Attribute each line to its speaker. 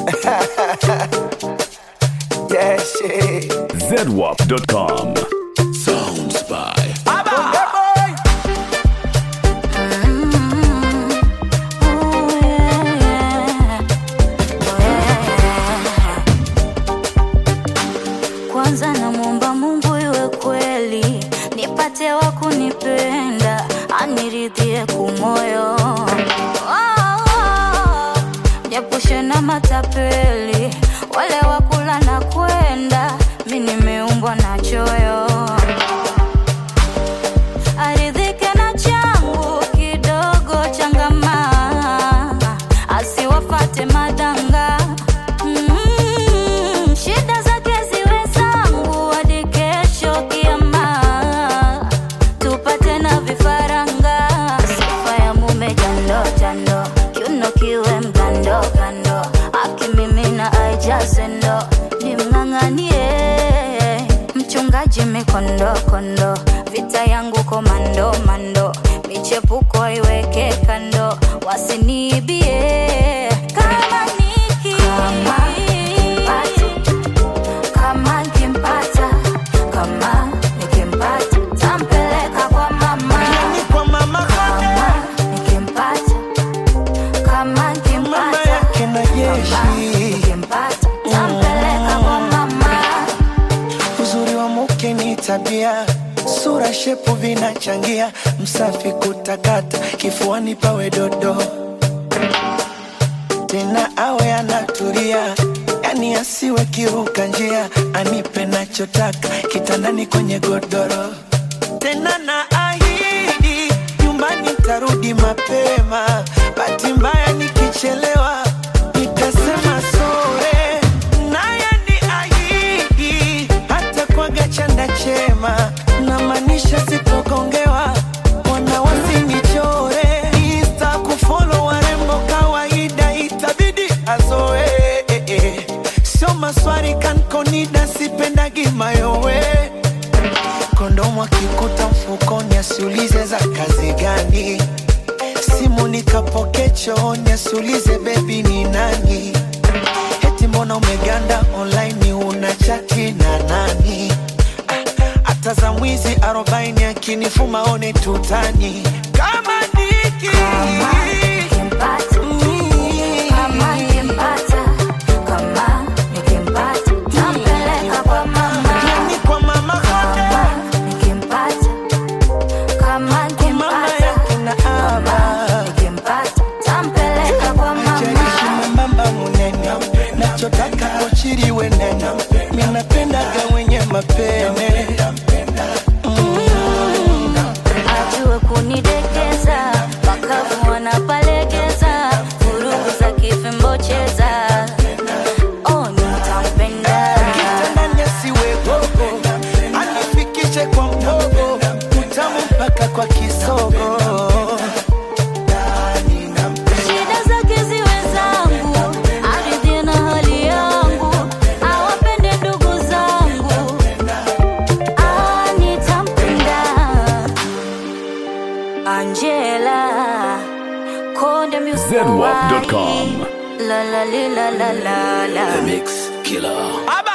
Speaker 1: yeah, shit.
Speaker 2: ZWAP.com.
Speaker 3: Sounds by
Speaker 1: Yeah, boy.
Speaker 4: Kwanza namwomba Mungu iwe kweli, nipate wa kunipenda, aniridhie kumoyo, oh, niepushe na matapeli, wale wakula na kwenda, mi nimeumbwa na choyo aridhike na changu kidogo changama, asiwafate madanga mm, shida zake ziwe zangu hadi kesho kiama, tupate na vifaranga. Sifa ya mume jando jando, kiuno kiwe mgando kando, akimimina aijaze ndo nimng'ang'anie mchungaji mikondo kondo, vita yangu komando mando, michepuko iweke kando, wasiniibie kama niki kama nikimpata kama nikimpata tampeleka kwa mama
Speaker 1: Ni kwa mama
Speaker 4: kama
Speaker 1: Kade,
Speaker 4: nikimpata kama
Speaker 1: mama
Speaker 4: nikimpata
Speaker 1: yake na
Speaker 4: kama
Speaker 1: jeshi.
Speaker 4: nikimpata tampeleka kwa mama
Speaker 1: Uzuri wa mke ni tabia, sura shepu vinachangia, msafi kutakata, kifuani pawe dodo, tena awe anatulia, yani asiwe kiruka njia, anipe nachotaka kitandani kwenye godoro, tena na ahidi nyumbani tarudi mapema, bahati mbaya nikichelewa nitasema sore, naye ni ahidi hata kwaga chanda chema, na maanisha sitogongewa, wana wasinichore, insta kufollow warembo kawaida, itabidi azoe eh, eh. sio maswari kankonida, sipendagi mayowe kondomu akikuta mfukoni asiulize za kazi gani simu nikapoke chooni asiulize bebi ni nani eti mbona umeganda online una chati na nani Ah, hata za mwizi arobaini akinifuma one tutani kama niki
Speaker 4: Kama nikimpata, kama nikimpata, kama nikimpata, tampeleka kwa mama.
Speaker 1: Yani kwa mama
Speaker 4: Kama
Speaker 1: Kade,
Speaker 4: nikimpata, kama
Speaker 1: mama
Speaker 4: nikimpata,
Speaker 1: yake na
Speaker 4: kama
Speaker 1: aba
Speaker 4: nikimpata, tampeleka kwa
Speaker 1: Jaishi
Speaker 4: mama.
Speaker 1: mwembamba munene nachotaka kochiriwe nene minapendaga wenye mapene
Speaker 4: Ajue kunidekeza, wakavu wanapalegeza, vurugu za kifimbo cheza. Oh, nitampenda.
Speaker 1: kitandani asiwe gogo anifikishe kwa mdogo utamu mpaka kwa kisogo
Speaker 4: Shida zake ziwe zangu, aridhie na hali yangu, awapende ndugu zangu, ah, nitampenda. Angela Konde Music
Speaker 2: ZWAP.com.
Speaker 4: La la li, la la la la
Speaker 3: Mix Killer.
Speaker 1: aba